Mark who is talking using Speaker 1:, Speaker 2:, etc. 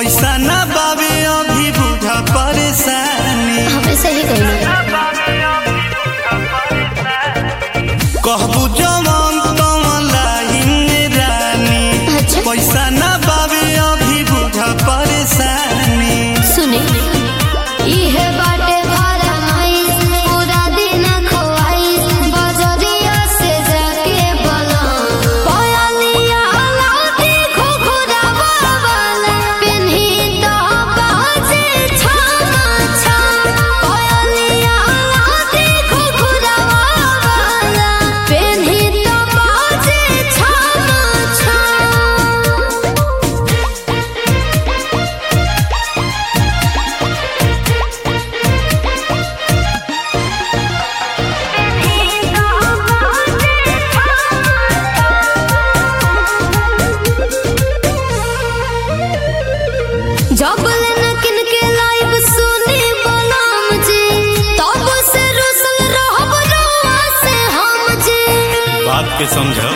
Speaker 1: पैसा ना बाबे अभी बुझा परेशानी
Speaker 2: हमेशा ही कहना
Speaker 1: कहबू जवन तवन लाइन रानी
Speaker 2: अच्छा
Speaker 1: पैसा ना बाबे अभी बुझा परेशानी
Speaker 2: सुने इहे बाटे फरमाइश पूरा दिन खोआइश बजरिया से जाके बोला पयलिया लाती खुखुरावा वाला पेन्ही तो बाजे छामा छाम पयलिया लाती खुखुरावा वाला पेन्ही तो बाजे छामा छाम जब लेना किन के लाइव सुनी बलाम जी तब से रुसल रहब रउआ से हम जी
Speaker 1: बात के समझ